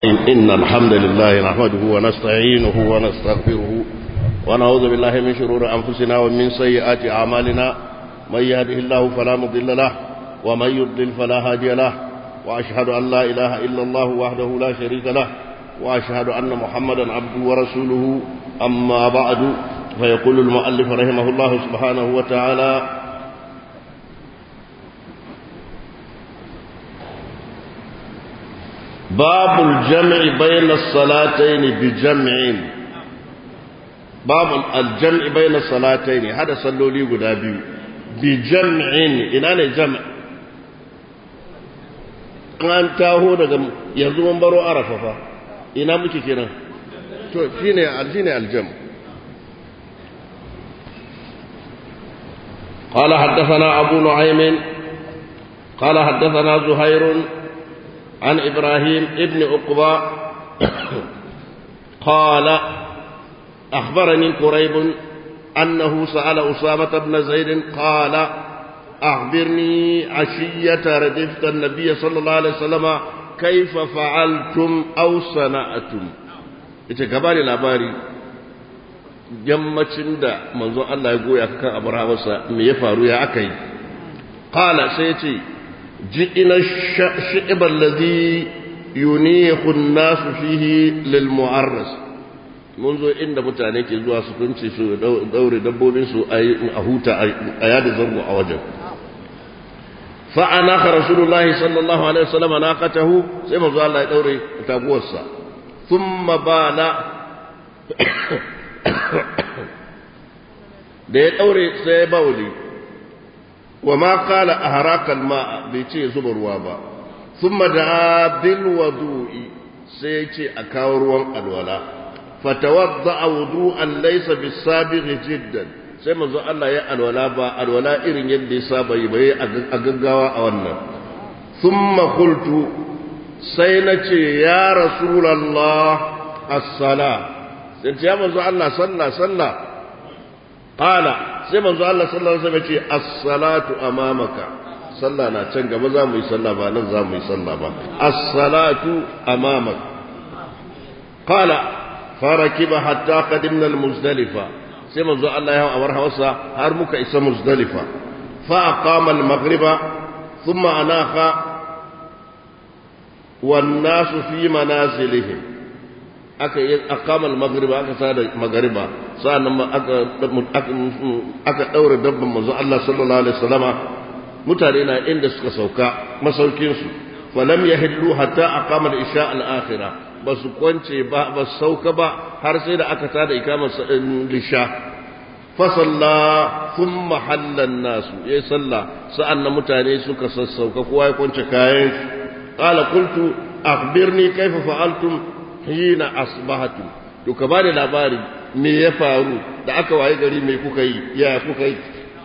إن الحمد لله نحمده ونستعينه ونستغفره ونعوذ بالله من شرور أنفسنا ومن سيئات أعمالنا من يهده الله فلا مضل له ومن يضلل فلا هادي له وأشهد أن لا إله إلا الله وحده لا شريك له وأشهد أن محمدا عبده ورسوله أما بعد فيقول المؤلف رحمه الله سبحانه وتعالى باب الجمع بين الصلاتين بجمع باب الجمع بين الصلاتين هذا صلوا لي غدا بيو بجمع ina ne jam' an taho daga yanzu mun baro arafa fa ina muke kenan to shine aljine aljam قال حدثنا أبو نعيم قال حدثنا زهير عن إبراهيم ابن عقبة قال أخبرني قريب أنه سأل أسامة بن زيد قال أخبرني عشية ردفت النبي صلى الله عليه وسلم كيف فعلتم أو صنعتم إتكبالي الأباري yammacin da manzon Allah ya goya kan abu hawarsa me ya faru ya aka yi qala sai ce ji'ina shi'ibal ladhi yunihu an-nas fihi lil mu'arras mun zo inda mutane ke zuwa su kunce su daure dabbobin su a huta a yada zango a wajen fa anaka rasulullahi sallallahu alaihi wasallam naqatahu sai manzo Allah ya daure taguwarsa thumma bala da ya daure sai ya bauli wa ma qala ahraka alma bai ce zuba ruwa ba thumma da bil wudu'i sai ya ce a kawo ruwan alwala fatawadda wudu'an laysa bisabigh jiddan sai manzo Allah ya alwala ba alwala irin yadda ya saba yi bai a gaggawa a wannan thumma qultu sai na ce ya rasulullah as-sala sai ya manzo Allah sallah sallah qala sai manzo Allah sallallahu alaihi wasallam ce as-salatu amamaka sallah na can gaba za mu yi sallah ba nan za mu yi sallah ba as-salatu amamaka qala farakiba hatta qadimna al-muzdalifa sai manzo Allah ya awar hawasa har muka isa muzdalifa fa aqama al-maghriba thumma anaqa wan nasu fi manazilihim aka yi aqama al-maghriba aka sada maghriba sa'annan aka aka daura dabban manzo Allah sallallahu alaihi wasallama mutane na inda suka sauka masaukin su falam yahillu hatta aqama al-isha al-akhirah basu kwance ba ba sauka ba har sai da aka tada ikamar lisha fa salla thumma halla an-nas yayi salla sa'annan mutane suka sassauka kowa ya kwance kayan qala qultu akhbirni kayfa fa'altum hina asbahatu to ka bada labari me ya faru da aka waye gari me kuka yi ya kuka yi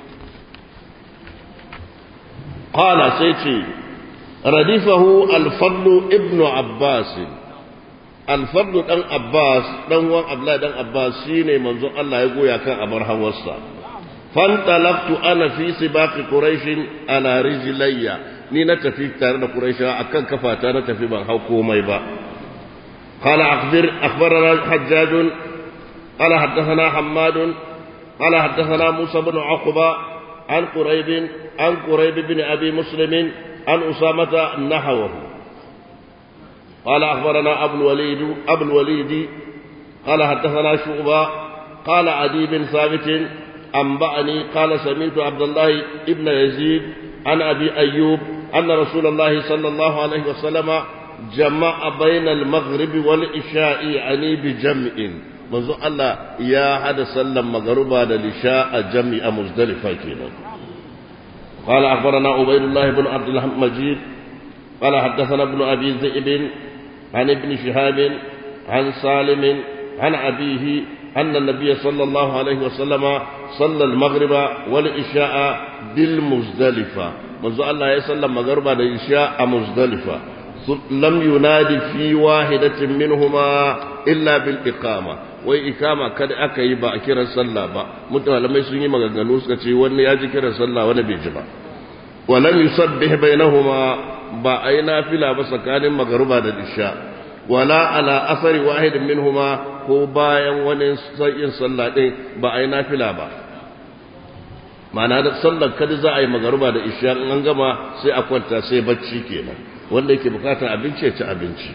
qala sai ce radifahu al-fadl ibn abbas al-fadl dan abbas dan wan abla dan abbas shine manzon Allah ya goya kan abar hawarsa fantalaqtu ana fi sibaqi quraish ala rijlayya ni na tafi tare da quraisha akan kafata na tafi ban hau komai ba قال أخبر أخبرنا حجاج قال حدثنا حماد قال حدثنا موسى بن عقبة عن قريب عن قريب بن أبي مسلم عن أسامة نحوه قال أخبرنا أبو الوليد أبو الوليد قال حدثنا شعبة قال عدي بن ثابت أنبأني قال سمعت عبد الله ابن يزيد عن أبي أيوب أن رسول الله صلى الله عليه وسلم جمع بين المغرب والإشاء يعني بجمع منذ الله يا حد سلم مغربا للإشاء جمع مزدلفة كنا قال أخبرنا عبيد الله بن عبد المجيد قال حدثنا ابن أبي ذئب عن ابن شهاب عن سالم عن أبيه أن النبي صلى الله عليه وسلم صلى المغرب والإشاء بالمزدلفة منذ الله يسلم مغربا للإشاء مزدلفة لم ينادي في واحدة منهما إلا بالإقامة wai ikama kada aka yi ba a kiran sallah ba mutalamai sun yi maganganu suka ce wani ya ji kiran sallah wani bai ji ba walam yusabbih bainahuma ba ai nafila ba tsakanin magruba da isha wala ala asari wahidin minhuma ko bayan wani yin sallah din ba a yi nafila ba ma'ana da sallar kada za a yi magaruba da isha an gama sai a kwanta sai bacci kenan wanda yake bukatar abinci ya ci abinci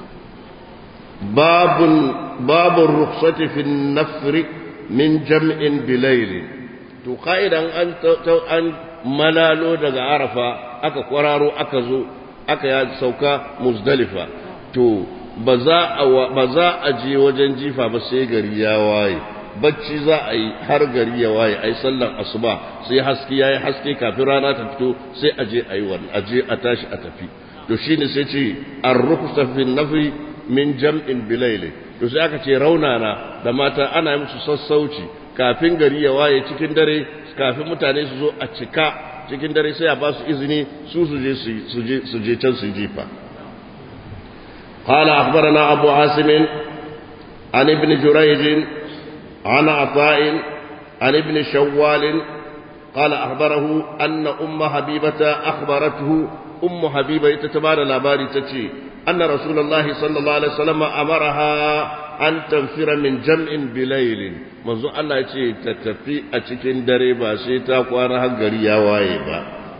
babun babun rukhsati fi nafri min jam'in bilayli to ka'idan an an malalo daga arafa aka kwararo aka zo aka ya sauka muzdalifa to ba za a ba za a je wajen jifa ba sai gari ya waye bacci za a yi har gari ya waye ai sallan asuba sai haske yayi haske kafin rana ta fito sai a je ayi wannan a je a tashi a tafi to shine sai ce ar-rukhsa fi nafi min jam'in bilayli to sai aka ce raunana da mata ana yi musu sassauci kafin gari ya waye cikin dare kafin mutane su zo a cika cikin dare sai a ba su izini su su je su je can su jifa قال أخبرنا أبو عاصم عن ابن جريج عن عطاء عن ابن شوال قال أخبره أن أم حبيبة أخبرته أم حبيبة تتبار الأباري تتي أن رسول الله صلى الله عليه وسلم أمرها أن تنفر من جمع بليل منذ الله يتي تتفي أتكين دريبا سيتا قوانها قريا وايبا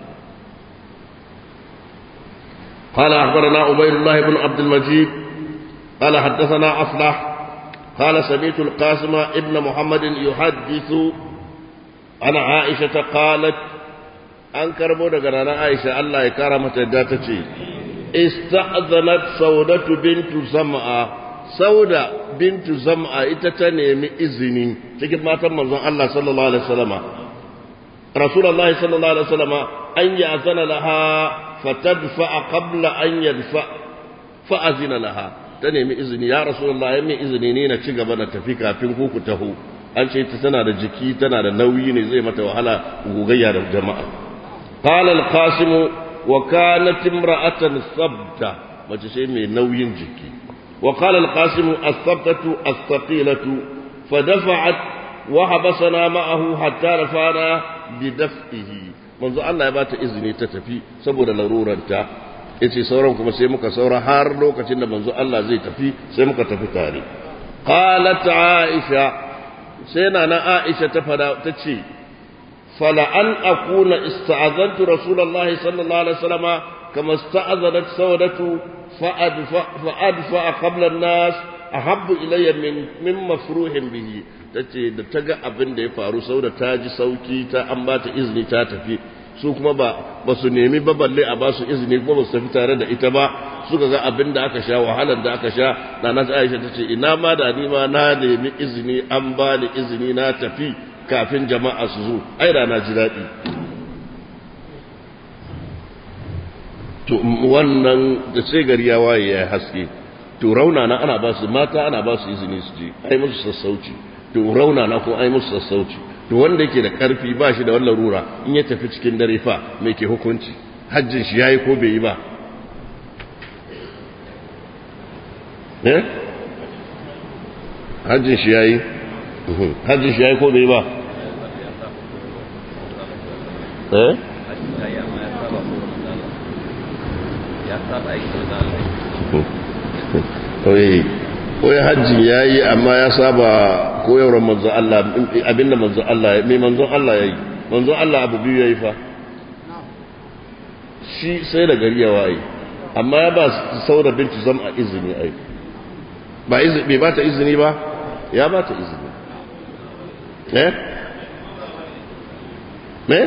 قال أخبرنا عبيد الله بن عبد المجيد قال حدثنا أفلح قال سمعت القاسم ابن محمد يحدث عن عائشة قالت an karbo daga ranar Aisha Allah ya kara mata yadda ta ce, Ista'azanat Saudatu bintu Zam'a, Sauda bintu Zam'a ita ta nemi izini cikin matan manzon Allah sallallahu Alaihi wasallama. Rasulallah sallallahu Alaihi wasallama an yi azana laha fatadfa'a qabla an yadfa fa'azina laha. Ta nemi izini, ya Rasulallah ya mai izini ne na ci gaba na tafi kafin ku ku taho. An ce ta tana da jiki, tana da nauyi ne zai mata wahala gogayya da jama'a. قال القاسم وكانت امرأة ثبتة ما تشيء نوي جكي وقال القاسم الثبتة الثقيلة فدفعت وحبسنا معه حتى رفعنا بدفئه منذ الله يبات إذني تتفي سبب لرورا yace sauran kuma sai muka saura har lokacin da manzo Allah zai tafi sai muka tafi tare qalat aisha sai na na aisha ta fada tace فلأن أكون استأذنت رسول الله صلى الله عليه وسلم كما استأذنت سودة فأدفع, فأدفع قبل الناس أحب إلي من من مفروح به tace da ta ga abin da ya faru sau da ta ji sauki ta an ba ta izini ta tafi su kuma ba ba su nemi ba balle a ba su izini kuma ba su tafi tare da ita ba suka ga abin da aka sha wahalar da aka sha na na Aisha tace ina ma da ni ma na nemi izini an ba ni izini na tafi kafin jama'a su zo ai rana ji daɗi to wannan da sai gari ya waye ya haske to rauna na ana ba su mata ana ba su izini su je ai musu sassauci to rauna na ko ai musu sassauci to wanda yake da karfi ba shi da wannan rura in ya tafi cikin dare fa me ke hukunci hajjin shi yayi ko bai yi ba eh hajjin shi yayi hajjin shi yayi ko bai yi ba eh Oye hajji ya yi amma ya saba koyarwar manzo Allah abinda manzo Allah mai manzo Allah ya yi manzo Allah abu biyu ya yi fa shi sai da gari ya waye amma ya ba saura bintu zam a izini ai ba izini bai ba ta izini ba ya ba ta izini eh me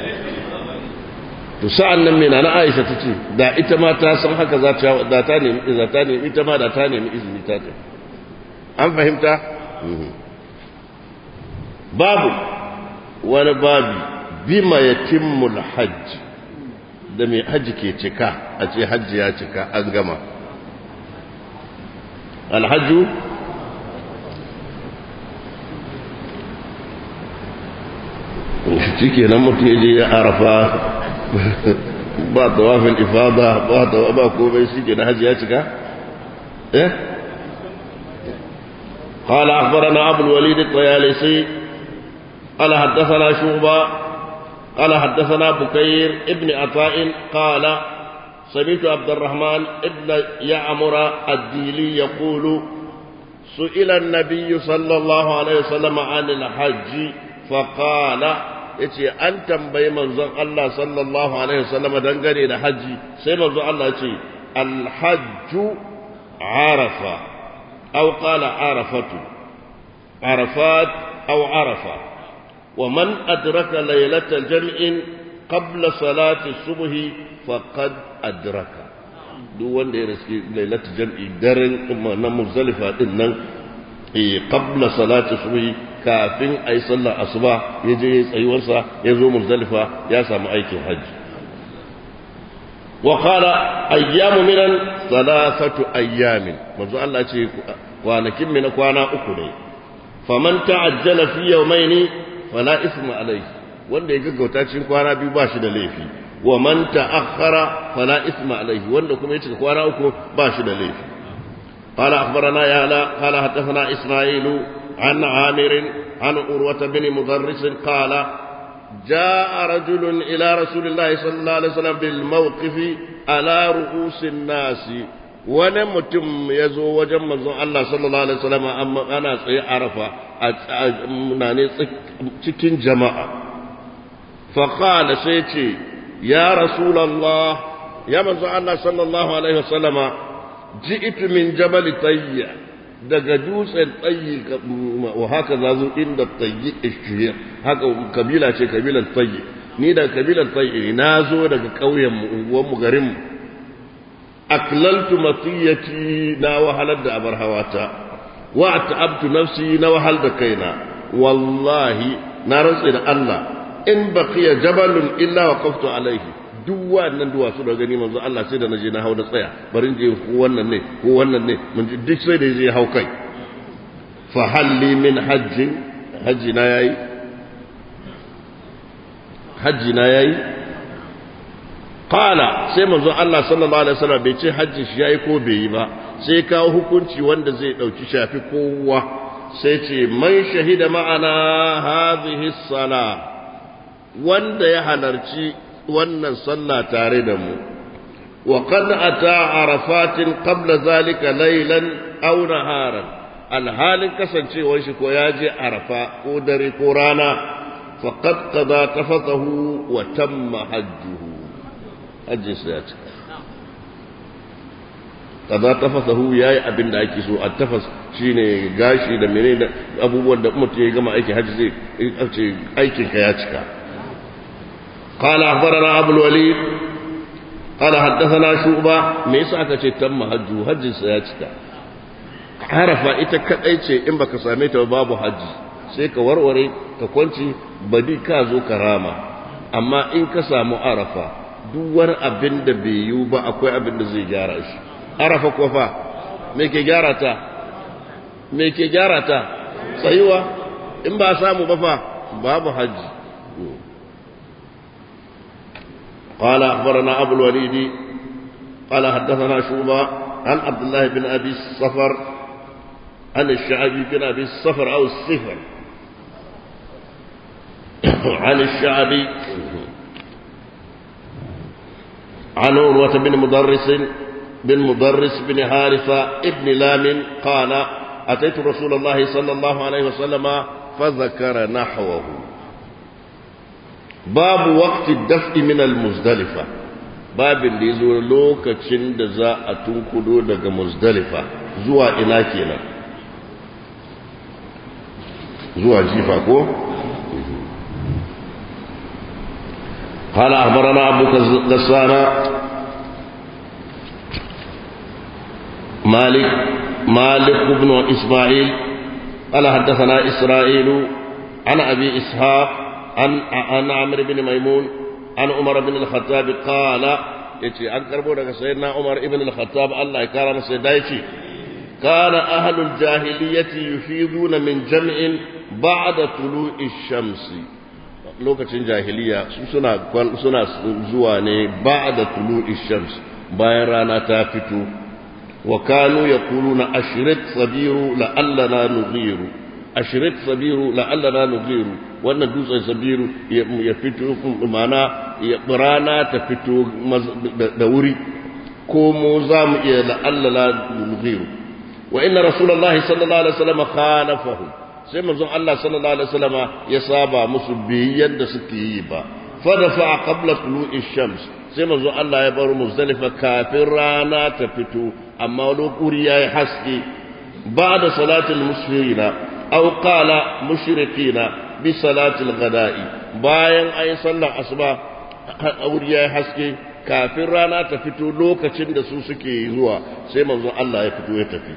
to sa'an nan mena na Aisha ta ce da ita ma ta san haka za ta da ta nemi za ta nemi ita ma da ta nemi izini ta ta an fahimta babu wani babi bima yatimmul hajj da mai hajji ke cika a ce hajji ya cika an gama alhajju shi ke nan mutum ya je ya arafa ba tawafin ifada ba tawa ba komai shi ke na hajji ya cika eh قال أخبرنا أبو الوليد الطيالسي قال حدثنا شعبة قال حدثنا بكير ابن عطاء قال سمعت عبد الرحمن ابن يعمر الديلي يقول سئل النبي صلى الله عليه وسلم عن الحج فقال yace an tambayi manzon Allah sallallahu alaihi wasallam dangane da haji sai manzon Allah yace alhajju arafa aw qala arafatu arafat aw arafa wa man adraka laylatal jam'in qabla salati subhi faqad adraka duk wanda ya riski lailatul jam'i daren na muzdalifa din nan eh qabla salati subhi kafin ayi sallar asuba ya je tsayuwarsa ya zo muzdalifa ya samu aikin hajji wa qala ayyamu minan thalathatu ayyamin manzo Allah ce kwanakin mina kwana uku ne faman ta'ajjala fi yawmaini fala isma alayhi wanda ya gaggauta cikin kwana biyu ba shi da laifi wa man ta'akhkhara fala isma alayhi wanda kuma ya cika kwana uku ba shi da laifi قال أخبرنا يالا قال حدثنا إسماعيل عن عامر عن أروة بن مدرس قال جاء رجل إلى رسول الله صلى الله عليه وسلم بالموقف على رؤوس الناس wani mutum ya zo wajen manzon Allah sallallahu alaihi wasallam amma ana tsaye arafa a ne cikin jama'a fa qala sai ce ya rasulullah ya manzon Allah sallallahu alaihi wasallam ji'tu min jabal tayya daga dutsen tsayi wa haka zazo inda tayyi ishiyar haka kabila ce kabilan tayyi ni daga kabilan tayyi na zo daga ƙauyen mu unguwan mu garin mu aklaltu matiyati na wahalar da abar hawata wa ta'abtu nafsi na wahal da kaina wallahi na rantsi da Allah in baqiya jabalun illa waqaftu alaihi duk wannan duwatsu da gani manzo Allah sai da naje na hau da tsaya barin je ko wannan ne ko wannan ne mun ji duk sai da je hau kai fa halli min hajjin hajji na yayi hajji na yayi qala sai manzo Allah sallallahu alaihi wasallam bai ce hajji shi yayi ko bai yi ba sai kawo hukunci wanda zai dauki shafi kowa sai ce man shahida ma'ana hadhihi sala wanda ya halarci wannan sallah tare da mu wa qad ata arafatin qabla zalika laylan aw naharan alhalin kasancewar shi ko ya je arafa ko dare ko rana faqad qada tafatahu wa tamma hajjuhu hajji sai ya cika qada tafatahu yayi abin da ake so at-tafas shine gashi da menene abubuwan da mutum ya gama aikin hajji zai aikin ka ya cika قال أخبرنا أبو الوليد قال حدثنا شعبة ميسا كتي تم حج حج سياتك عرف ita kadai ce in baka same ta babu haji sai ka warware ka kwanci badi ka zo ka rama amma in ka samu arafa duk wani abin da bai yiwu ba akwai abin da zai gyara shi arafa ko fa me ke gyara ta me ke gyara ta tsayuwa in ba samu ba fa babu haji قال أخبرنا أبو الوليد قال حدثنا شوبة عن عبد الله بن أبي الصفر عن الشعبي بن أبي الصفر أو الصفر عن الشعبي عن عروة بن مدرس بن مدرس بن حارثة ابن لام قال أتيت رسول الله صلى الله عليه وسلم فذكر نحوه babu waqti daf'i min al-muzdalifa babin da yazo lokacin da za a tunkudo daga muzdalifa zuwa ina kenan zuwa jifa ko قال أخبرنا أبو غسان مالك مالك بن إسماعيل قال حدثنا إسرائيل عن أبي إسحاق عن عن عمرو بن ميمون عن عمر بن الخطاب قال yace an karbo daga sayyidina Umar ibn al-Khattab Allah ya kara masa da yace kana ahlul jahiliyyati yufiduna min jam'in ba'da tulu'i shamsi lokacin jahiliya su suna suna zuwa ne ba'da tulu'i shams bayan rana ta fito wa kanu yaquluna ashrit sabiru la'allana nughiru ashrit sabiru la'allana nughiru wannan dutsen sabiru ya fito mana ya rana ta fito da wuri ko mu za mu iya la'allala nughiru wa inna rasulullahi sallallahu alaihi wasallam khalafahu sai manzon Allah sallallahu alaihi wasallam ya saba musu biyayyan da suke yi ba fa dafa qabla tulu'i shams sai manzon Allah ya bar muzdalifa kafin rana ta fito amma lokuri yayi haske ba'da salatul musfirina aw qala mushrikina bi salatil ghada'i bayan ayi sallar asuba wuri yayi haske kafin rana ta fito lokacin da su suke zuwa sai manzon Allah ya fito ya tafi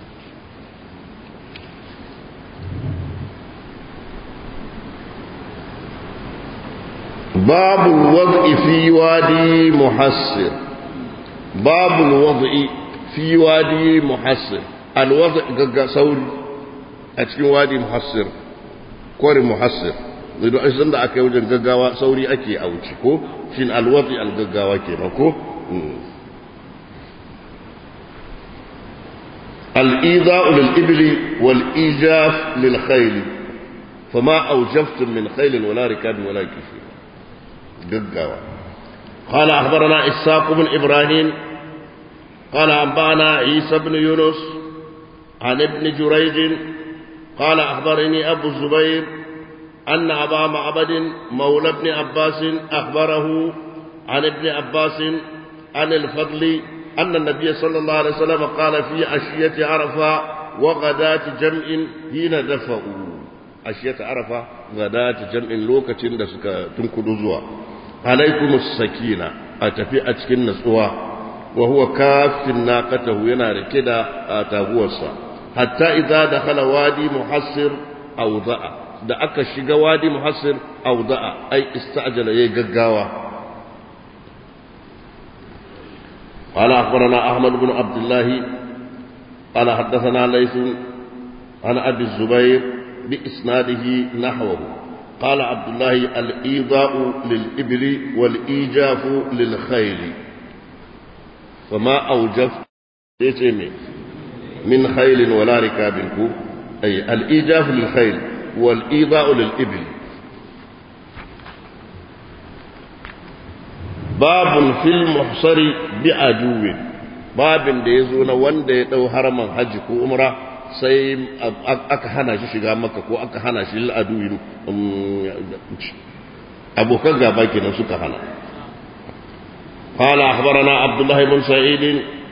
باب الوضع في وادي محسر باب الوضع في وادي محسر الوضع قد سوري أتكين وادي محسر كوري محسر idan an san da aka yi wajen gaggawa sauri ake a wuce ko shin alwati algaggawa ke ko الإيذاء للإبل والإيجاف للخيل فما أوجفتم من خيل ولا ركاب ولا كفير ققاوة قال أخبرنا إساق بن إبراهيم قال أنبأنا عيسى بن يونس عن ابن جريج قال أخبرني أبو الزبير أن أبا معبد مولى ابن عباس أخبره عن ابن عباس عن الفضل أن النبي صلى الله عليه وسلم قال في عشية عرفة وغداة جمع حين دفعوا عشية عرفة غداة جمع لوكة دسك تنكد زوا عليكم السكينة أتفي أتكن نسوا وهو كاف ناقته ينار كده آتاهوسا حتى إذا دخل وادي محصر أو ضأ da aka shiga wadi muhassir auda'a ai ista'jala yayi gaggawa قال أخبرنا أحمد بن عبد الله قال حدثنا ليث عن أبي الزبير بإسناده نحوه قال عبد الله الإيضاء للإبل والإيجاف للخيل فما أوجف من خيل ولا ركاب أي الإيجاف للخيل والإيضاء للإبل باب في المحصر بعدو babin da ya zo na wanda ya ɗau haraman hajji ko umra sai aka hana shi shiga maka ko aka hana shi al'adu abokan gaba kenan suka hana قال أخبرنا عبد الله بن سعيد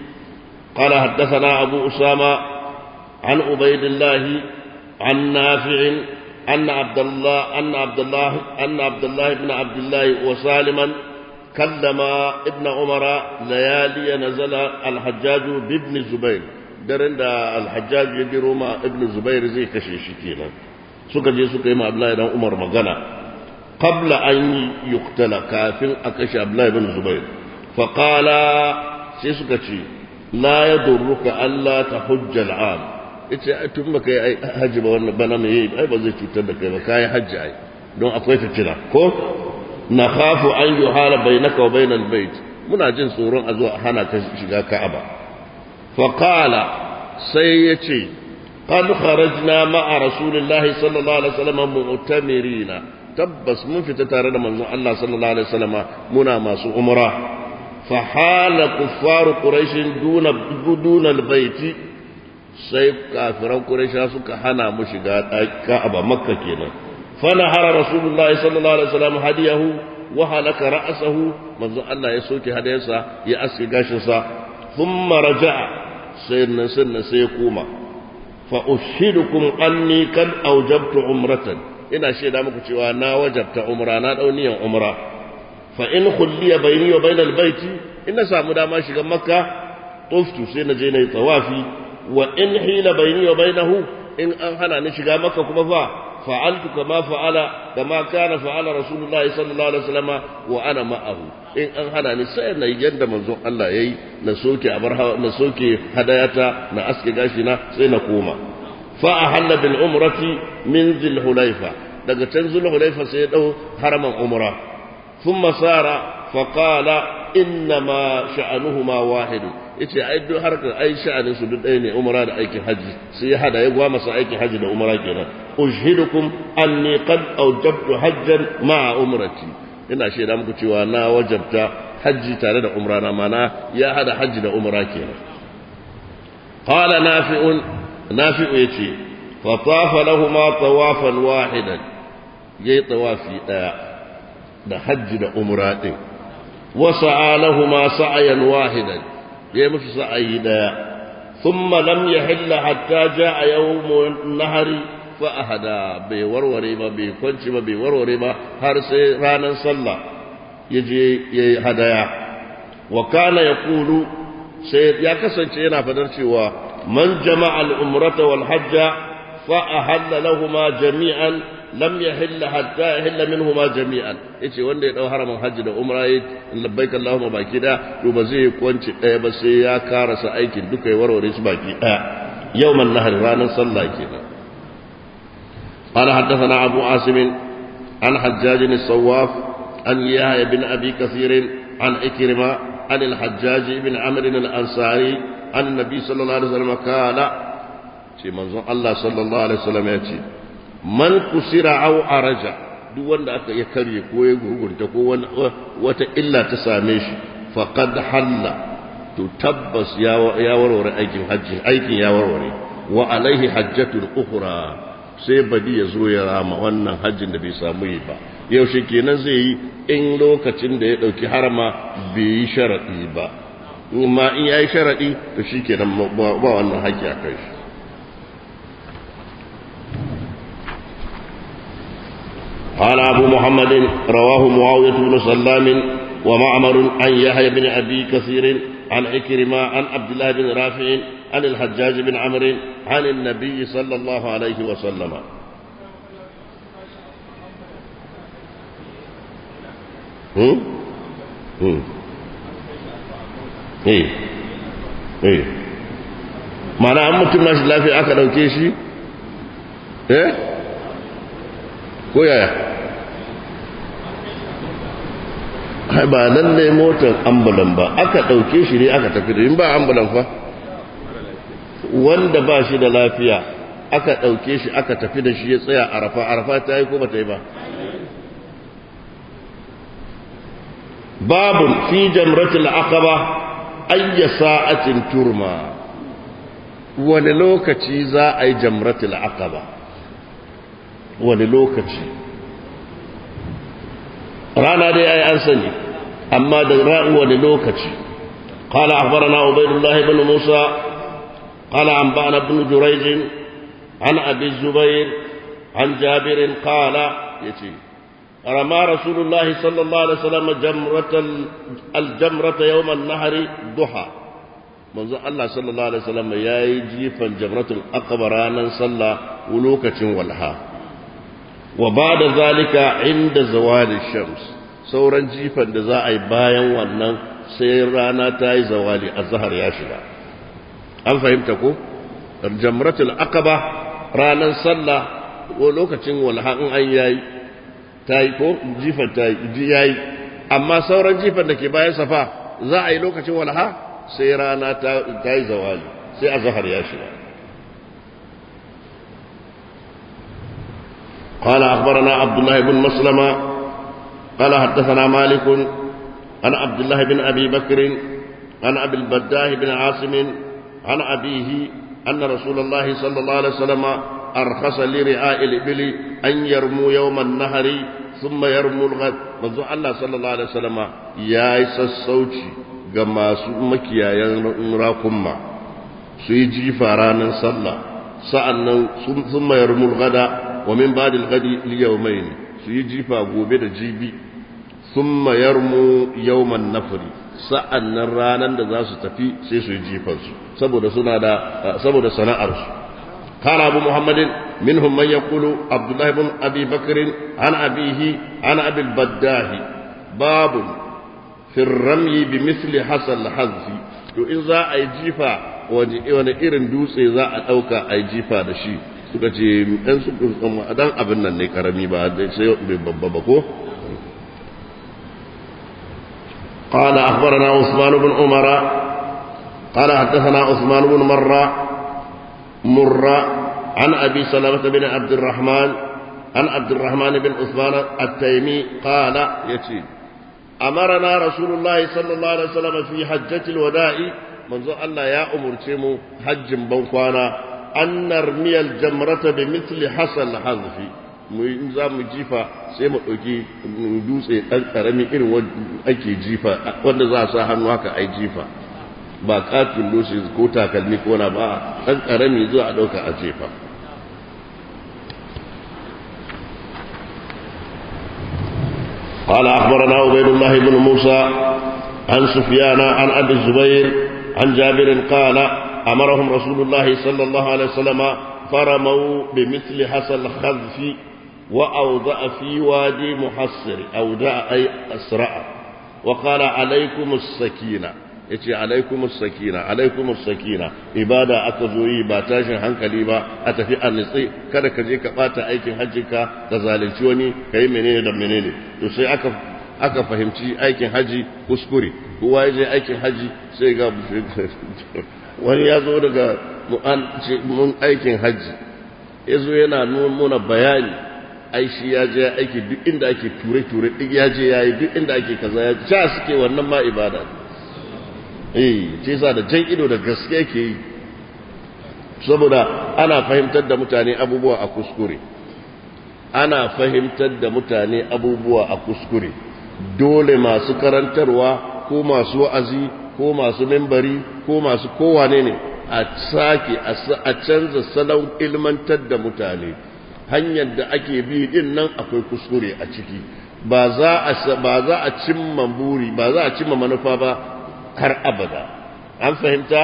قال حدثنا أبو أسامة عن عبيد الله عن نافع أن عبد الله أن عبد الله أن عبد الله بن عبد الله وسالما كلم ابن عمر ليالي نزل الحجاج بابن الزبير daren da alhajjaj ya biro ma ibn zubair zai kashe shi kenan suka je suka yi ma abdullahi dan umar magana qabla an yuqtala kafin a kashe abdullahi ibn zubair fa qala sai suka ce la yadurruka alla tahujja al'am yace tun baka yi haji ba wannan bana mai ai ba zai cutar da kai ba kai haji ai don akwai fitina ko na khafu an yuhala bainaka wa bainal bait muna jin tsoron a zo a hana ka shiga ka'aba fa qala sai yace qad kharajna ma'a rasulillahi sallallahu alaihi wasallam mu'tamirina tabbas mun fita tare da manzon Allah sallallahu alaihi wasallam muna masu umra fa hala kuffaru quraish duna duna albayti sai kafiran quraisha suka hana mu shiga ka'aba makka kenan فنهر رسول الله صلى الله عليه وسلم هديه وهلك رأسه منذ الله يسوك هديسا يأسك قاشسا ثم رجع سيدنا سنة سيقوم فأشهدكم أني قد أوجبت عمرة إن شيء مكو وانا وجبت عمرة أنا أوني عمرة فإن خلي بيني وبين البيت إن سامو داما شيغا مكة طفت سينا جينا طوافي وإن حيل بيني وبينه إن أنحنا نشيغا مكة كما فا فعلت كما فعل كما كان فعل رسول الله صلى الله عليه وسلم وانا معه in an hana ni sai na yadda manzon Allah yayi na soke abar na soke hadayata na aske gashi na sai na koma fa ahalla bil umrati min zil hulaifa daga can zul hulaifa sai ya dau haraman umra thumma sara fa qala inna ma sha'anuhuma wahid yace ai duk harkar ai sha'anin su duk ɗaya ne umra da aikin haji sai ya hada ya gwa masa aikin haji da umra kenan أشهدكم أني قد أوجبت حجا مع أمرتي ina shaida muku cewa na wajabta hajji tare da umra na mana ya hada hajji da umra kenan qala nafi'un nafi'u yace fa tafa lahumu tawafan wahidan yayi tawafi daya da hajji da umra din wa sa'a lahumu sa'yan wahidan yayi musu sa'ayi daya thumma lam yahilla hatta ja'a yawmun nahari fa ahada bai warware ba bai kwanci ba bai warware ba har sai ranar sallah yaje yayi hadaya wa kana yaqulu sai ya kasance yana fadar cewa man jama'a al-umrata wal hajja fa ahalla lahumu jami'an lam yahilla hatta yahilla minhuma jami'an yace wanda ya dau haramin hajji da umra yi labbaik allahumma baki da to ba zai kwanci daya ba sai ya karasa aikin duka ya warware su baki daya yawman nahar ranar sallah kenan قال حدثنا أبو عاصم عن حجاج الصواف عن يحيى بن أبي كثير عن إكرمة عن الحجاج بن عمرو الأنصاري عن النبي صلى الله عليه وسلم قال شي منظور الله صلى الله عليه وسلم يأتي من كسر أو أرج duk wanda aka ya karye ko ya gurgunta ko wata illa ta same shi faqad halla to tabbas ya warware aikin hajji aikin ya warware wa alaihi hajjatul ukhra sai badi ya zo ya rama wannan hajjin da bai samu yi ba yaushe kenan zai yi in lokacin da ya ɗauki harama bai yi sharaɗi ba ma in ya yi sharaɗi to shi kenan ba wannan haƙƙi a kai shi قال أبو محمد رواه معاوية بن سلام ومعمر عن يحيى بن أبي كثير عن عكرمة عن عبد الله بن رافع عن الحجاج بن عمرو عن النبي صلى الله عليه وسلم هم؟ هم. ايه ايه معنى an mutum nashi lafiya aka dauke shi eh ko yaya ba lalle motar ambulan ba aka dauke shi ne aka tafi da in ba ambulan fa wanda ba shi da lafiya aka ɗauke shi aka tafi da shi ya tsaya arafa arafa ta yi ko ba ta yi ba babun fi jamratul aqaba ayya sa'atin turma wani lokaci za a yi jamratul aqaba wani lokaci rana dai ai an sani amma da ra'u wani lokaci قال أخبرنا عبيد الله بن موسى قال أنبأنا ابن جريج عن أبي الزبير عن جابر قال يتي رمى رسول الله صلى الله عليه وسلم جمرة الجمرة يوم النهر ضحى منذ الله صلى الله عليه وسلم يا جيفا جمرة الأقبرانا صلى ولوكة والها وبعد ذلك عند زوال الشمس سورا جيفا دزاء بايا ونن سيرانا تاي زوالي الزهر يا شباب an fahimta ko jamratul aqaba ranar sallah ko lokacin walha in an yayi tayi ko jifan tayi yayi amma sauran jifan da ke bayan safa za a yi lokacin walha sai rana ta tayi zawali sai azhar ya shiga قال أخبرنا عبد الله بن مسلمة قال حدثنا مالك عن عبد الله بن أبي بكر عن أبي البداه بن عاصم عن أبيه أن رسول الله صلى الله عليه وسلم أرخص لرعاء الإبل أن يرموا يوم النهر ثم يرموا الغد منذ الله صلى الله عليه وسلم يا الصوتي كما مكيا ينراكم سيجي فارانا صلى سألنا ثم يرموا الغد ومن بعد الغد ليومين سيجي فأبوبي جيبي ثم يرموا يوم النفر sa'an nan ranar da za su tafi sai su yi jifansu saboda suna da saboda sana'arsu kana abu muhammadin minhum man yaqulu abdullahi ibn abi bakr an abihi an abil baddahi babun fi ramyi bi misli hasal hazfi to in za a yi jifa wani irin dutse za a dauka a yi jifa da shi suka ce dan su dan abin nan ne karami ba sai babba ba ko قال أخبرنا عثمان بن عمر قال حدثنا عثمان بن مرة مرة عن أبي سلمة بن عبد الرحمن عن عبد الرحمن بن عثمان التيمي قال يتي أمرنا رسول الله صلى الله عليه وسلم في حجة الوداع منذ الله يا أمر تيمو حج بنقوانا أن نرمي الجمرة بمثل حصل حذف mu za mu jifa sai mu ɗauki dutse ɗan ƙarami irin ake jifa wanda za a sa hannu haka ai jifa ba katin dutse ko takalmi ko na ba ɗan ƙarami zuwa a ɗauka a jefa قال أخبرنا عبيد الله بن موسى عن سفيان عن أبي الزبير عن جابر قال أمرهم رسول الله صلى الله عليه وسلم فرموا بمثل حصى الخذف وأوضع في وادي محصر أودع أي أسرع وقال عليكم السكينة yace alaikum sakina alaikum sakina ibada aka zo yi ba tashin hankali ba a tafi a nitsi kada ka je ka bata aikin hajjinka ka zalunci wani ka yi menene da menene to sai aka aka fahimci aikin haji kuskure kowa ya je aikin haji sai ga wani ya zo daga mun aikin haji ya zo yana nuna bayani ai shi ya je aiki duk inda ake ture-ture duk ya je ya yi duk inda ake kaza ya ja suke wannan ma ibada eh ce sa da jan ido da gaske ke yi saboda ana fahimtar da mutane abubuwa a kuskure ana fahimtar da mutane abubuwa a kuskure dole masu karantarwa ko masu wa'azi ko masu membari ko masu kowane ne a sake a canza salon ilmantar da mutane hanyar da ake bi din nan akwai kuskure a ciki ba za a ba za a cimma buri ba za a cimma manufa ba har abada an fahimta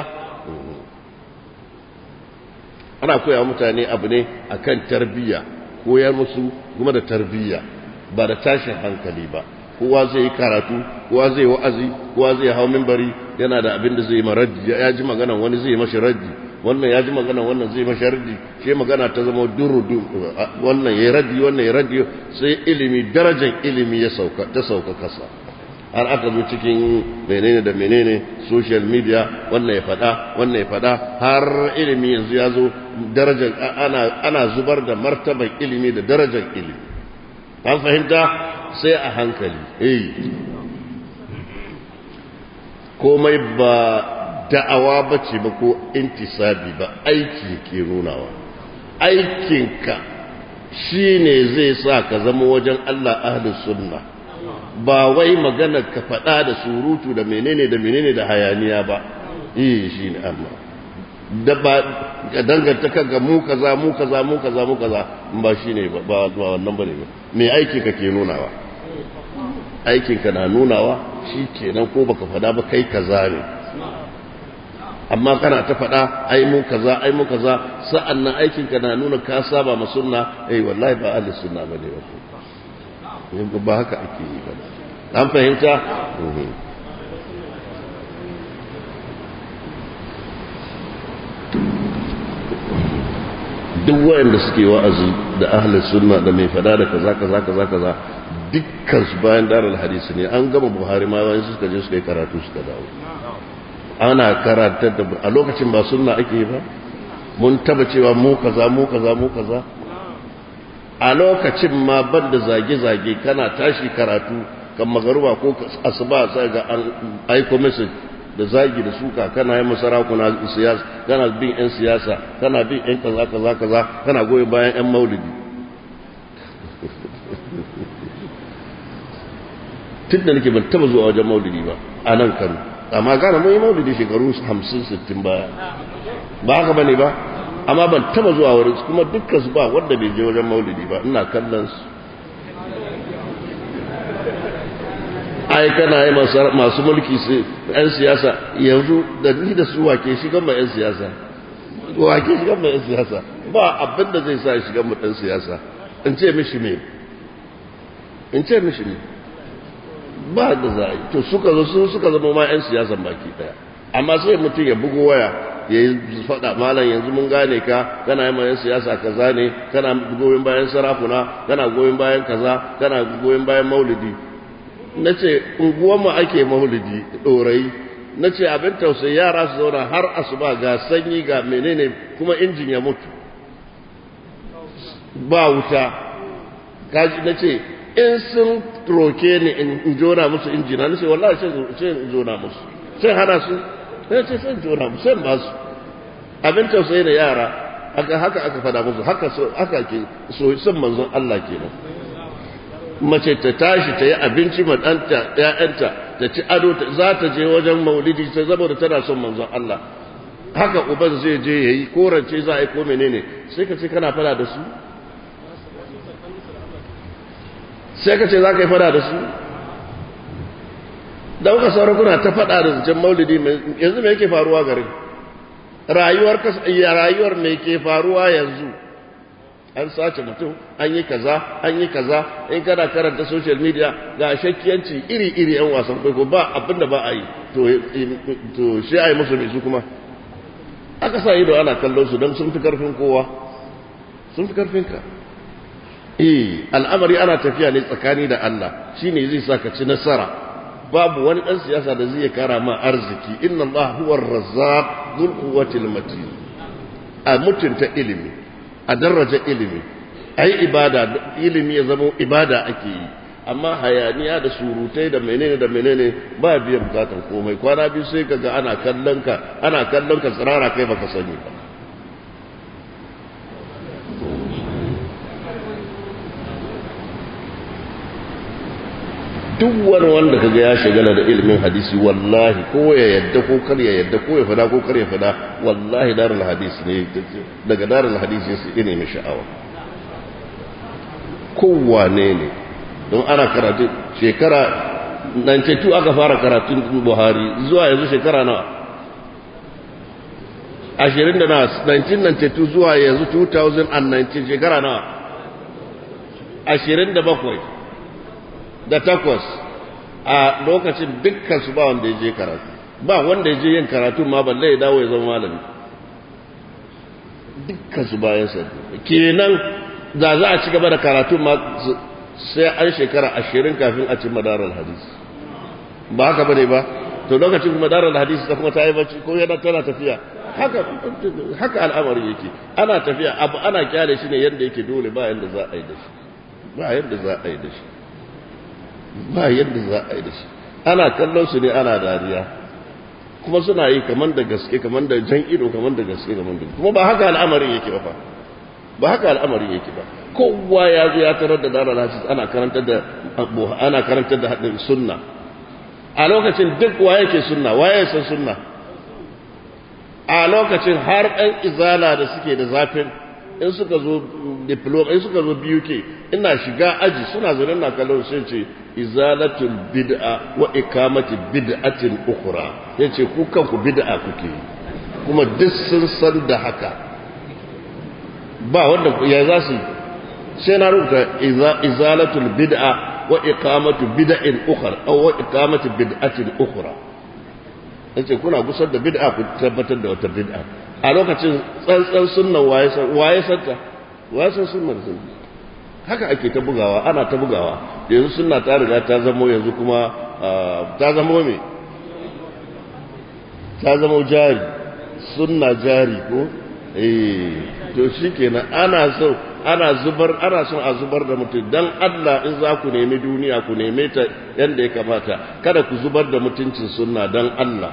ana koya mutane abu ne akan tarbiyya koyar musu kuma da tarbiyya ba da tashin hankali ba kowa zai yi karatu kowa zai wa'azi kowa zai hau mimbari yana da abin da zai yi maraddi ya ji maganan wani zai mashi raddi wannan ya ji maganan wannan zai mashi raddi shi magana ta zama duru wannan ya raddi wannan ya raddi sai ilimi darajar ilimi ya sauka ta sauka kasa har aka zo cikin menene da menene social media wannan ya fada wannan ya fada har ilimi yanzu ya zo darajar ana ana zubar da martaban ilimi da darajar ilimi an fahimta sai a hankali eh komai ba da'awa bace ba ko intisabi ba aiki ke nunawa aikinka shine zai sa ka zama wajen Allah ahlus sunna ba wai magana ka faɗa da surutu da menene da menene da hayaniya ba eh shine Allah da ba danganta ga mu kaza mu kaza mu kaza mu kaza ba shine ba ba wannan bane ba me aiki kake nunawa aikin ka na nunawa shikenan ko baka fada ba kai kaza ne amma kana ta fada ai mu kaza ai mu kaza sa'annan aikin ka na nuna ka saba ma sunna eh wallahi ba ahli sunna bane ba ba haka ake yi ba an fahimta duk wayanda suke wa'azi da ahli sunna da mai fada da kaza kaza kaza kaza dukkan su bayan darar hadisi ne an gama buhari ma bayan suka je suka yi karatu suka dawo ana karantar da a lokacin ba sunna ake yi ba mun taba cewa mu kaza mu kaza mu kaza a lokacin ma ban da zage-zage kana tashi karatu kan magaruba ko asuba sai ga an aiko message da zagi da suka kana yi masarakuna siyasa kana bin yan siyasa kana bin yan kaza kaza kaza kana goyi bayan yan maulidi tun da nake ban taba zuwa wajen maulidi ba a nan kano amma gane mun yi maulidi shekaru 50-60 baya ba haka bane ba amma ban taba zuwa wurin kuma dukkan su ba wanda bai je wajen maulidi ba ina kallon su ai kana yi masu mulki su yan siyasa yanzu da ni da su wake shigan ma yan siyasa wake shigan ma yan siyasa ba abin da zai sa shigan mu dan siyasa in ce mishi me in ce mishi me ba da za to suka zo su suka zama ma yan siyasan baki daya amma sai mutum ya bugo waya ya yi faɗa malam yanzu mun gane ka kana yin mayan siyasa kaza ne kana goyon bayan sarakuna kana goyon bayan kaza kana goyon bayan maulidi na ce unguwanmu ake maulidi ɗorayi na ce abin tausayi yara su zauna har asuba ga sanyi ga menene kuma injin ya mutu ba wuta kaji na ce in sun roke ni in jona musu injina ni sai wallahi sai in jona musu sai hana su sai ce sai jona musu sai ba su abin tausayi da yara aka haka aka fada musu haka so haka ke so son manzon Allah kenan mace ta tashi ta yi abinci ma ɗanta ‘ya'yanta ta ci ado za ta je wajen maulidi ta zama da tana son manzon Allah haka uban zai je ya yi korance za a yi ko menene sai ka ce kana fada da su sai ka ce za ka yi fada da su da kuka sauran kuna ta fada da zancen maulidi yanzu mai yake faruwa garin rayuwar rayuwar mai ke faruwa yanzu an sace mutum an yi kaza an yi kaza in kana karanta social media ga shakkiyanci iri-iri yan wasan kwaiko ba abinda ba a yi to shi a yi musu mai su kuma aka sa ido ana kallon su don sun fi karfin kowa sun fi karfin ka eh al'amari ana tafiya ne tsakani da Allah shine zai sa ka ci nasara babu wani dan siyasa da zai kara ma arziki inna Allah huwa ar-razzaq dhul quwwati matin a mutunta ilimi a daraja ilimi ai ibada ilimi ya zama ibada ake yi amma hayaniya da surutai da menene da menene ba biyan bukatan komai kwana biyu sai kaga ana kallon ka ana kallon ka tsirara kai baka sani ba duk wani wanda kaga ya shagala da ilimin hadisi wallahi ko ya yadda ko kar ya yadda ko ya fada ko kar ya fada wallahi darul hadisi ne daga darul hadisi sai ne mai sha'awa kowane ne don ana karatu shekara 92 aka fara karatun buhari zuwa yanzu shekara nawa ashirin da na 1992 zuwa yanzu 2019 shekara nawa ashirin da bakwai da takwas a lokacin dukkan su ba wanda ya je karatu ba wanda ya je yin karatu ma balle ya dawo ya zama malami dukkan su bayan sa kenan da za a ci gaba da karatu ma sai an shekara ashirin kafin a ci madarar hadisi ba haka bane ba to lokacin kuma madarar hadisi ta kuma ta yi bacci ko yana tana tafiya haka haka al'amari yake ana tafiya abu ana kyale shi ne yadda yake dole ba yadda za a yi da shi ba yadda za a yi da shi ba yadda za a yi da shi ana kallon su ne ana dariya kuma suna yi kaman da gaske kaman da jan ido kaman da gaske kaman da kuma ba haka al'amarin yake ba fa ba haka al'amarin yake ba kowa ya zo ya tarar da dara hadis ana karantar da ana karantar da hadin sunna a lokacin duk wa yake sunna waye san sunna a lokacin har ɗan izala da suke da zafin in suka zo diploma in suka zo BUK ina shiga aji suna zaune na kallon sai ce izalatul bid'a wa ikamati bid'atin ukhra yace ku kanku bid'a kuke kuma duk sun san da haka ba wanda ya za su sai na rubuta izalatul bid'a wa iqamatu bid'in ukhra aw wa iqamati bid'atin ukhra yace kuna gusar da bid'a ku tabbatar da wata bid'a a lokacin tsantsan sunnan waye san waye santa waye san sunnar sun haka ake ta bugawa ana ta bugawa yanzu sunna ta riga ta zamo yanzu kuma ta zamo me ta zamo jari sunna jari ko eh to shikenan ana so ana zubar ana son a zubar da mutum dan Allah in za ku nemi duniya ku neme ta yanda ya kamata kada ku zubar da mutuncin sunna dan Allah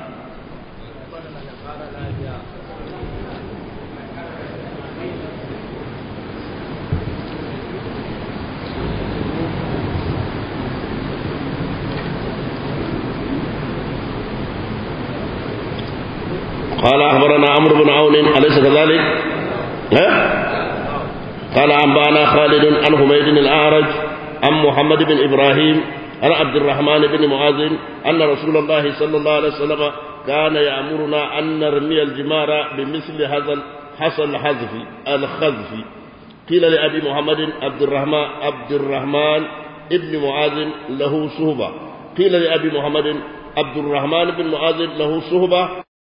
قال أخبرنا عمرو بن عون أليس كذلك؟ ها؟ قال أنبانا خالد عن حميد الأعرج عن محمد بن إبراهيم عن عبد الرحمن بن معاذ أن رسول الله صلى الله عليه وسلم كان يأمرنا أن نرمي الجمار بمثل هذا حصى الحذف الخذف قيل لأبي محمد عبد الرحمن عبد الرحمن ابن معاذ له صهبة قيل لأبي محمد عبد الرحمن بن معاذ له صهبة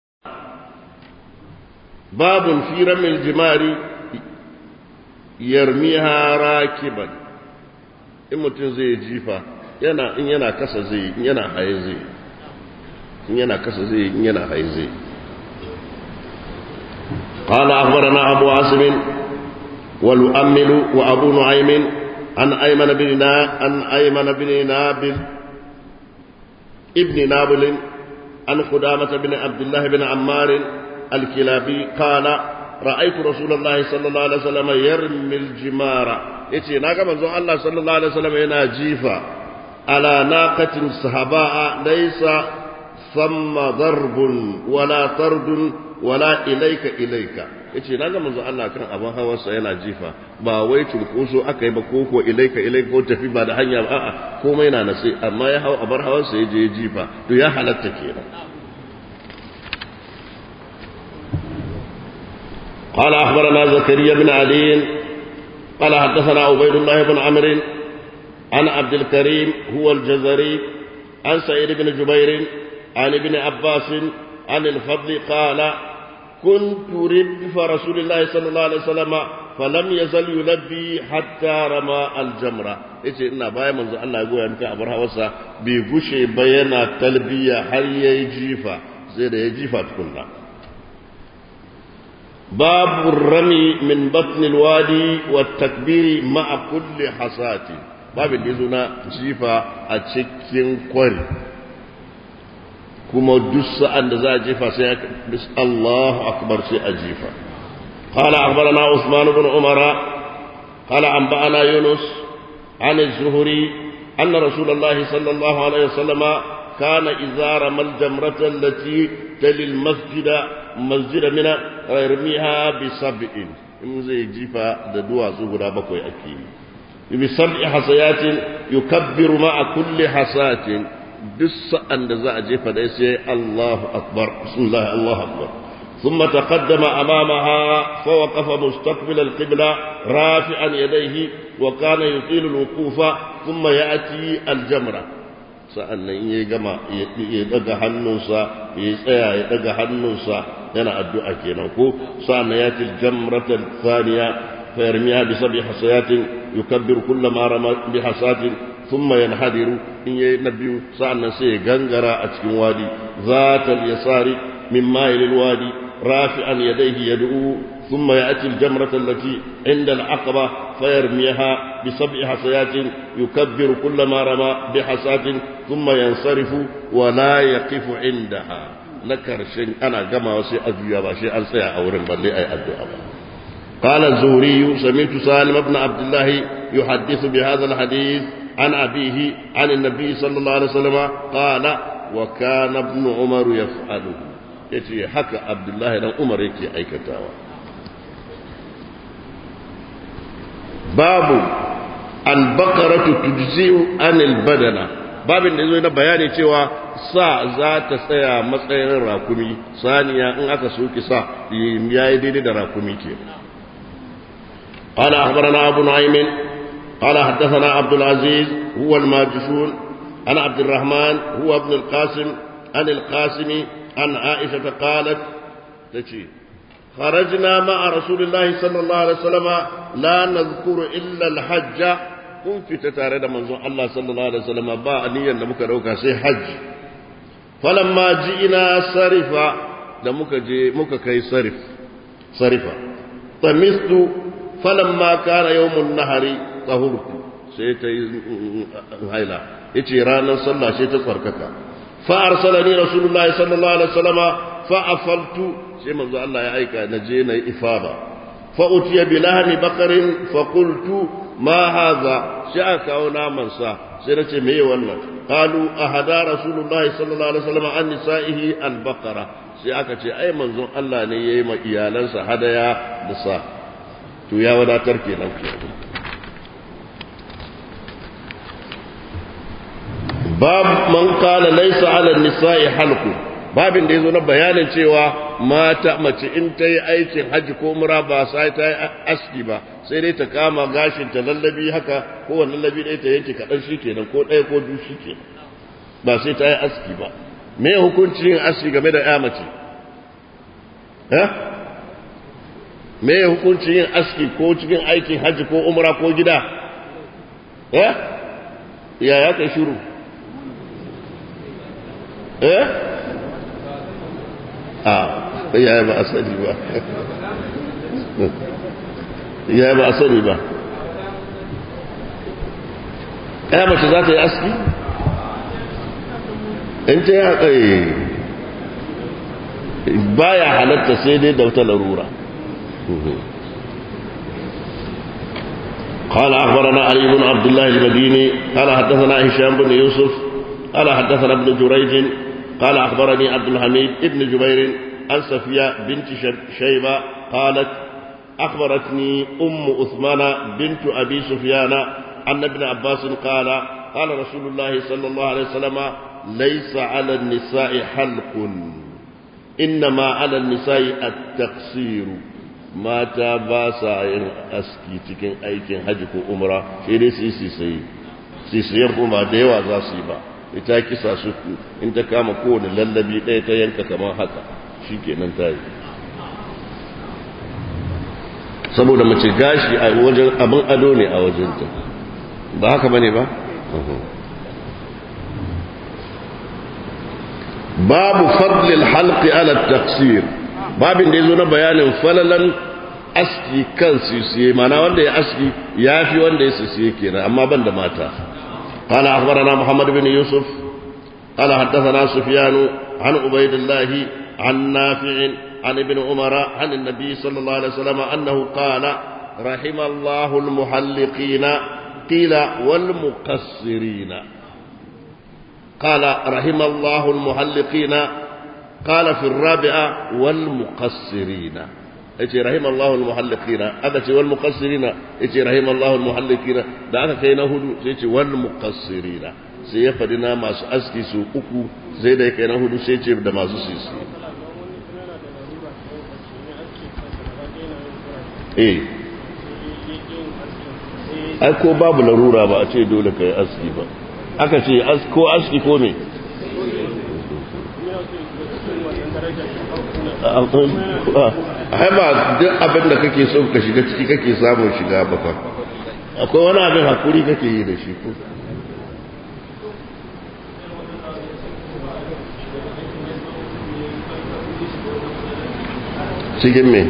باب في رمي الجمار yarmiha rakiban in mutum zai jifa yana in yana kasa zai in yana haye zai in yana kasa zai in yana haye zai قال أخبرنا أبو عاصم والمؤمل وأبو نعيم عن أيمن بن نا عن أيمن بن نابل ابن نابل عن قدامة بن عبد الله بن عمار الكلابي قال رأيت رسول الله صلى الله عليه وسلم يرمي الجمار يتي ناقا منزو الله صلى الله عليه وسلم ينا جيفا على ناقة صهباء ليس ثم ضرب ولا طرد ولا إليك إليك yace na ga manzo Allah kan abin hawarsa yana jifa ba wai cunkoso aka yi ba ko ko ilaika ilaika ko tafi ba da hanya ba a'a komai na nasi amma ya hau abar hawarsa ya je jifa to ya halatta kenan قال أخبرنا زكريا بن علي قال حدثنا عبيد الله بن عمرو عن عبد الكريم هو الجزري عن سعيد بن جبير عن ابن عباس عن الفضل قال كنت ردف رسول الله صلى الله عليه وسلم فلم يزل يلبي حتى رمى الجمرة yace ina baya manzo Allah ya goya maka abar hawarsa bai gushe ba yana talbiya har yayi jifa sai da ya jifa tukunna babu rami min batn alwadi wa takbiri ma'a kulli hasati babin da na jifa a cikin kwari kuma duk sa'an da za a jefa sai ya bis Allahu akbar sai a jefa قال أخبرنا عثمان بن عمر قال أنبأنا يونس عن الزهري أن رسول الله صلى الله عليه وسلم كان إذا رمى الجمرة التي تلي المسجد مسجد من يرميها بسبع in zai jifa da duwatsu guda bakwai ake yi bi sab'i hasayatin yukabbiru ma'a kulli hasatin duk sa'an da za a jefa da sai Allahu akbar bismillah Allahu akbar ثم تقدم أمامها فوقف مستقبل القبلة رافعا يديه وكان يطيل الوقوف ثم يأتي الجمرة sa'annan in ya gama ya daga hannunsa ya tsaya ya daga hannunsa yana addu'a kenan ko sa'annan ya ci jamratan thaniya fa yarmiha bi sab'i hasayatin yukabbiru kullama rama bi hasatin thumma yanhadiru in yayi nabiyu sa'annan sai ya gangara a cikin wadi zatal yasari min ma'il wadi rafi'an yadayhi yad'u ثم يأتي الجمرة التي عند العقبة فيرميها بسبع حصيات يكبر كل ما رمى بحصاة ثم ينصرف ولا يقف عندها نكر شيء أنا كما وسي أدوية باشي أنسى أورن بلي أي الدعاء قال الزهري سمعت سالم بن عبد الله يحدث بهذا الحديث عن أبيه عن النبي صلى الله عليه وسلم قال وكان ابن عمر يفعله yace haka abdullahi dan umar yake aikatawa babu albakaratu tujzi'u anil badana babin da yazo na bayani cewa sa za ta tsaya matsayin rakumi saniya in aka soki sa yayi daidai da rakumi ke قال أخبرنا أبو نعيم قال حدثنا عبد العزيز هو الماجشون عن عبد الرحمن هو ابن القاسم عن القاسم عن عائشة قالت تشي خرجنا مع رسول الله صلى الله عليه وسلم لا نذكر إلا الحج kun fita tare da manzon Allah sallallahu alaihi wasallam ba niyyar da muka dauka sai hajji falamma ji'ina sarifa da muka je muka kai sarif sarifa tamistu falamma kana yawmun nahari tahurtu sai ta yi haila yace ranar sallah sai ta tsarkaka fa arsalani rasulullahi sallallahu alaihi wasallam fa afaltu sai manzo Allah ya aika na je na yi ifada fa utiya bi lahmi baqarin fa qultu ma hadha sai aka kawo naman sa sai nace me ye wannan qalu ahada rasulullahi sallallahu alaihi wasallam an nisaihi al baqara sai aka ce ai manzon Allah ne yayi ma iyalansa hadaya da sa to ya wadatar kenan bab man qala laysa ala nisa'i halqu babin da ya zo na bayanin cewa mata mace in ta yi aikin hajji ko mura ba sai ta yi aski ba sai dai ta kama gashin ta lallabi haka ko wani lallabi ɗaya ta yanke kaɗan shi kenan ko ɗaya ko biyu shi kenan ba sai ta yi aski ba me hukunci yin aski game da ya mace me hukunci yin aski ko cikin aikin hajji ko umra ko gida ya ya kai shiru eh a ya ba a sani ba ya ba a sani ba ya mace za ta yi aski in ta yi tsaye baya halatta sai dai da wata larura قال أخبرنا علي بن عبد الله المديني قال حدثنا هشام بن يوسف قال حدثنا ابن جريج قال أخبرني عبد الحميد ابن جبير عن صفية بنت شيبة قالت أخبرتني أم أثمان بنت أبي سفيان أن ابن عباس قال قال رسول الله صلى الله عليه وسلم ليس على النساء حلق إنما على النساء التقصير mata ba sa yin aski cikin aikin hajji ko umra sai dai su yi sisayi sisayen kuma da yawa za su yi ba ita kisa su in ta kama kowane lallabi ɗaya ta yanka kamar haka shi kenan ta yi saboda mace gashi a wajen abin ado ne a wajenta ba haka bane ba babu fadlil halqi ala taqsir babin da yazo na bayanin falalan aski kan sisiye mana wanda ya aski yafi wanda ya sisiye kenan amma ban da mata قال أخبرنا محمد بن يوسف قال حدثنا سفيان عن عبيد الله عن نافع عن ابن عمر عن النبي صلى الله عليه وسلم أنه قال رحم الله المحلقين قيل والمقصرين قال رحم الله المحلقين قال في الرابعة والمقصرين yace rahimallahu almuhalliqina aka ce wal muqassirina yace rahimallahu almuhalliqina da aka kai na hudu sai yace wal muqassirina sai ya fadi na masu aski su uku sai da kai na hudu sai yace da masu sisi eh ai ko babu larura ba a ce dole kai aski ba aka ce ko aski ko me ai ba duk abin da kake so ka shiga ciki kake samun shiga ba fa akwai wani abin hakuri kake yi da shi ko cikin me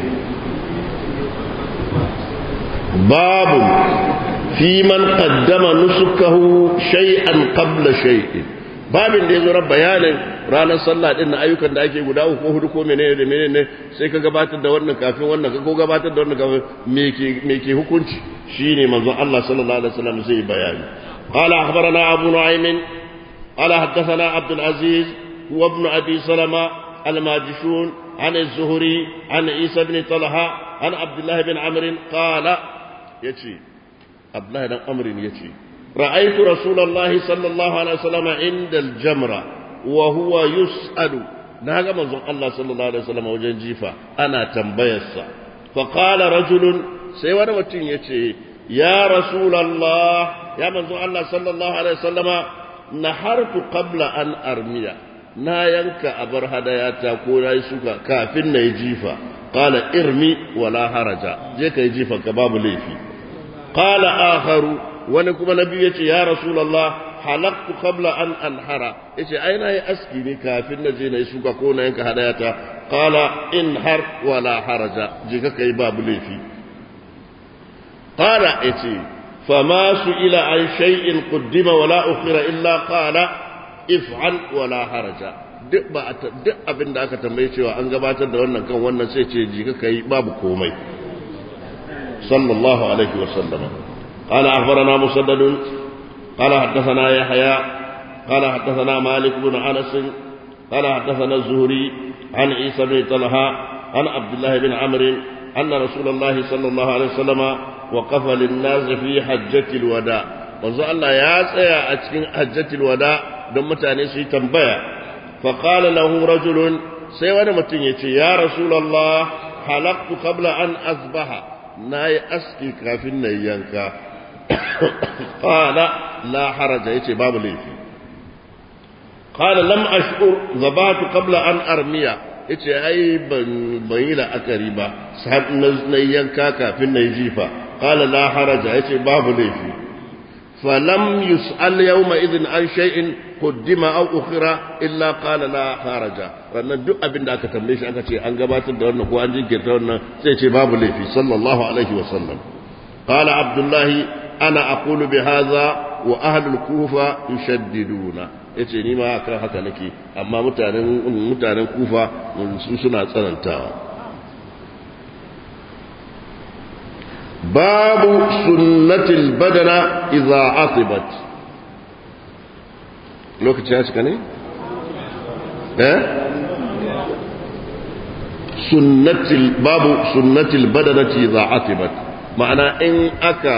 babu fi man qaddama nusukahu shay'an qabla shay'in babin da ya zo bayanin ranar sallah din na ayyukan da ake guda uku ko hudu ko menene da menene sai ka gabatar da wannan kafin wannan ko gabatar da wannan kafin me ke me ke hukunci shine manzon Allah sallallahu alaihi wasallam zai bayani qala akhbarana abu nu'aym qala haddathana abdul aziz wa ibn abi salama al-majishun عن الزهري عن عيسى بن طلحة عن عبد الله بن عمرو قال يتي عبد الله بن عمرو يتي رأيت رسول الله صلى الله عليه وسلم عند الجمرة وهو يسأل نهاجم الله صلى الله عليه وسلم وجن جيفا أنا تنبيسا فقال رجل سيوانا متين يتي يا رسول الله يا منزو الله صلى الله عليه وسلم نحرت قبل أن أرمي na yanka abar hadayata ko na yi suka kafin na yi jifa qala irmi wala haraja je ka yi jifa ka babu laifi qala akharu wani kuma nabi yace ya rasulullah halaqtu qabla an anhara yace ai na yi aski ne kafin na je na yi suka ko na yanka hadayata qala inhar wala haraja je ka kai babu laifi qala yace fama su ila an shay'in quddima wala ukhira illa qala if'al wala haraja duk ba duk abin da aka tambaye cewa an gabatar da wannan kan wannan sai ce ji ka kai babu komai sallallahu alaihi wa sallama قال أخبرنا مسدد قال حدثنا يحيى قال حدثنا مالك بن أنس قال حدثنا الزهري عن عيسى بن طلحة عن عبد الله بن عمرو أن رسول الله صلى الله عليه وسلم وقف للناس في حجة الوداع manzo Allah ya tsaya a cikin hajjatul wada don mutane su yi tambaya fa qala lahu rajulun sai wani mutum yace ya rasulullah halaqtu qabla an asbaha nayi aski kafin na yanka qala la haraja yace babu laifi qala lam ashkur zabatu qabla an armiya yace ai ban ban yi la'akari ba sai na yanka kafin na yi jifa qala la haraja yace babu laifi فلم يسأل يومئذ عن شيء قدم أو أخر إلا قال لا خارج wannan duk abin da aka tambaye shi aka ce an gabatar da wannan ko an jinkirta wannan sai ce babu laifi sallallahu alaihi wa sallam qala abdullahi ana aqulu bi hadha وأهل الكوفة يشددون yace ni ma akan haka nake amma mutanen mutanen kufa su suna tsanantawa babu sunnatil badana idza atibat lokaci ya cika ne eh sunnatil babu sunnatil badanati idza atibat ma'ana in aka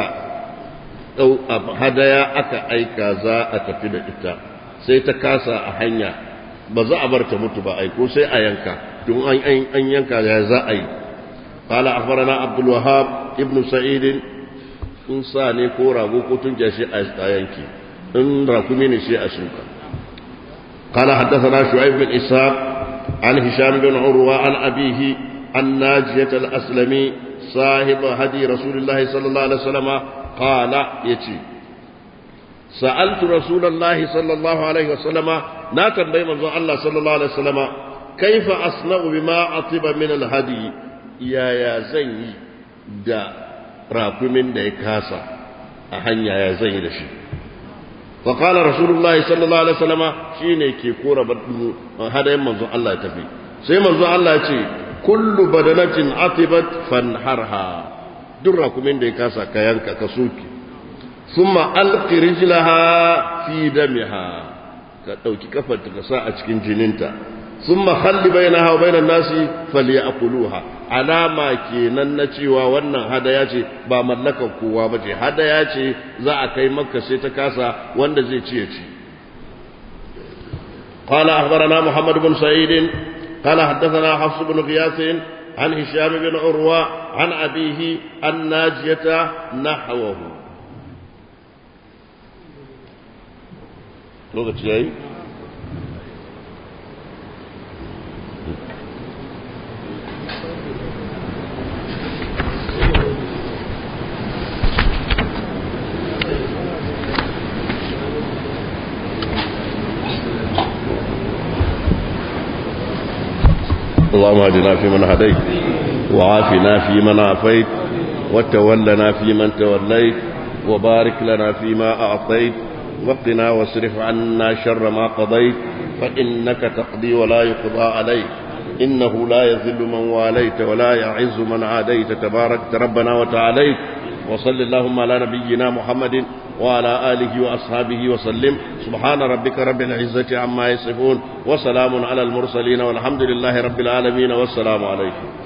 hadaya aka aika za a tafi da ita sai ta kasa a hanya ba za a bar ta mutu ba aiko sai a yanka tun an yanka ya za a yi قال أخبرنا عبد الوهاب ابن سعيد إن ساني كورا وكتن جاشي أيانكي إن راكمين شيء أسوكا قال حدثنا شعيب بن إسحاق عن هشام بن عروة عن أبيه عن ناجية الأسلمي صاحب هدي رسول الله صلى الله عليه وسلم قال يتي سألت رسول الله صلى الله عليه وسلم لا تنبي من الله صلى الله عليه وسلم كيف أصنع بما أطيب من الهدي يا يا زي دا راكمين دا كاسا أهن يا زي دا شي فقال رسول الله صلى الله عليه وسلم شيني كي كورا هذا منظر الله تفي سي منظر الله يتي كل بدنة عطبت فانحرها درا كمين دا كاسا كيانكا كسوكي ثم ألق رجلها في دمها كتوكي كفت كساء cikin jininta ثم خلي بينها وبين الناس فليأكلوها alama kenan na cewa wannan hadaya ce ba mallakan kowa ba ce hadaya ce za a kai makka sai ta kasa wanda zai ci ya ci قال أخبرنا محمد بن سعيد قال حدثنا حفص بن غياث عن هشام بن عروة عن أبيه الناجية نحوه lokaci yayi اللهم اهدنا فيمن هديت وعافنا فيمن عافيت وتولنا فيمن توليت وبارك لنا فيما أعطيت وقنا واصرف عنا شر ما قضيت فإنك تقضي ولا يقضى عليك إنه لا يذل من واليت ولا يعز من عاديت تبارك ربنا وتعاليت وصل اللهم على نبينا محمد وعلى آله وأصحابه وسلم سبحان ربك رب العزة عما يصفون وسلام على المرسلين والحمد لله رب العالمين والسلام عليكم